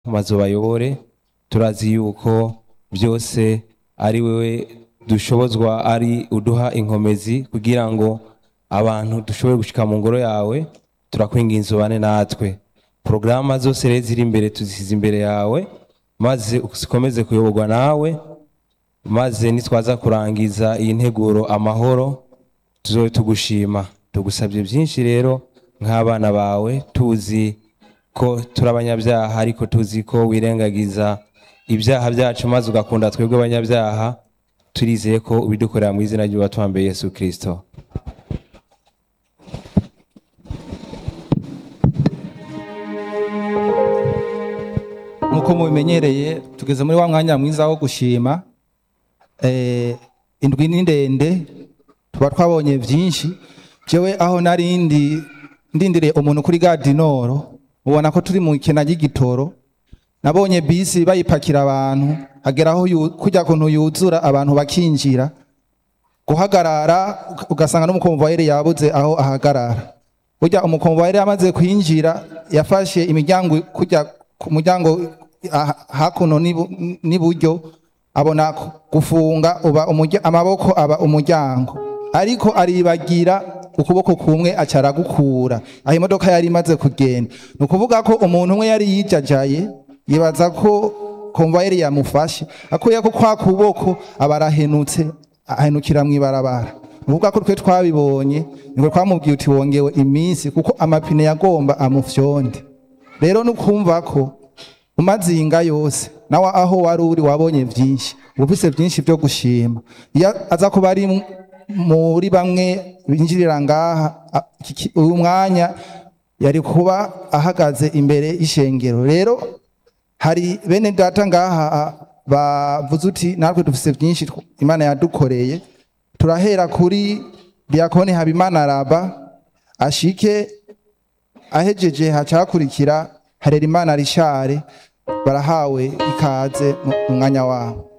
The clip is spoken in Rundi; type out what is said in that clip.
maze ubayobore turazi yuko byose ari wewe dushobozwa ari uduha inkomezi kugira ngo abantu dushobore gushika mu ngoro yawe turakwinginza ubane natwe porogaramu zose rero ziri imbere tuzisize imbere yawe maze ukomeze kuyoborwa nawe maze nitwaza kurangiza iyi nteguro amahoro tuzobe tugushima tugusabye byinshi rero nk'abana bawe tuzi ko turi abanyabyaha ariko tuzi ko wirengagiza ibyaha byacu maze ugakunda twebwe abanyabyaha turizeye ko ubidukorera mu izina ry'uwatwambaye yesu kirisito nk'uko mubimenyereye tugeze muri wa mwanya mwiza wo gushima Eh, indwi ni ndende tuba twabonye byinshi jewe aho narindi ndindiriye umuntu kuri gadinoro ubona ko turi mu ikena ry'igitoro nabonye bisi bayipakira abantu hagera aho yu- kujya kuntu yuzura abantu bakinjira guhagarara ugasanga n'umukomvayeri yabuze aho ahagarara burya umukomvayeri amaze kwinjira yafashe imiryango kujya ku muryango ah- hakuno n'ibu- n'iburyo abona ku- gufunga uba umurya- amaboko aba umuryango ariko aribagira ukuboko kumwe aca aragukura aho imodoka yari imaze kugenda ni ukuvuga ko umuntu umwe yari yijajaye yibaza ko komvayeri yamufashe akuye ko kwa kuboko aba arahenutse ahenukira mu ibarabara uvuga ko twe twabibonye niko twamubwiye uti wongewe iminsi kuko amapine yagomba amufyonde rero nukumva ko umazinga yose nawe aho wari uri wabonye byinshi ufise byinshi byo gushima iyo aza kuba ari mu- muri bamwe binjirira ngaha a- iki- ki- uyu mwanya yari kuba ahagaze imbere y'ishengero rero hari bene data ngaha a- bavuze uti natwe dufise byinshi tw- imana yadukoreye turahera kuri diakoni habimana raba ashike ahejeje haca hakurikira harerimana rishare barahawe ikaze mu mu mwanya wabo